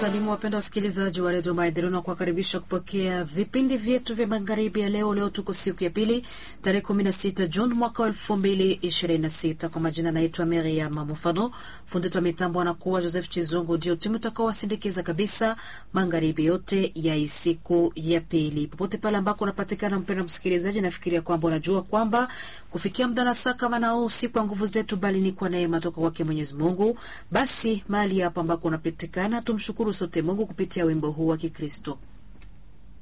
wasalimu wapenda wasikilizaji wa redio Maendeleo na kuwakaribisha kupokea vipindi vyetu vya magharibi ya leo. Leo tuko siku ya pili tarehe 16 Juni mwaka wa 2026. Kwa majina naitwa Miriam Mufano, fundi wa mitambo anakuwa Joseph Chizungu, ndio timu utakaowasindikiza kabisa magharibi yote ya siku ya pili, popote pale ambako unapatikana. Mpenda msikilizaji, nafikiria kwamba unajua kwamba kufikia muda na saa kama nao si kwa nguvu zetu, bali ni kwa neema toka kwake Mwenyezi Mungu. Basi mahali hapa ambako unapatikana, tumshukuru sote Mungu kupitia wimbo huu wa Kikristo.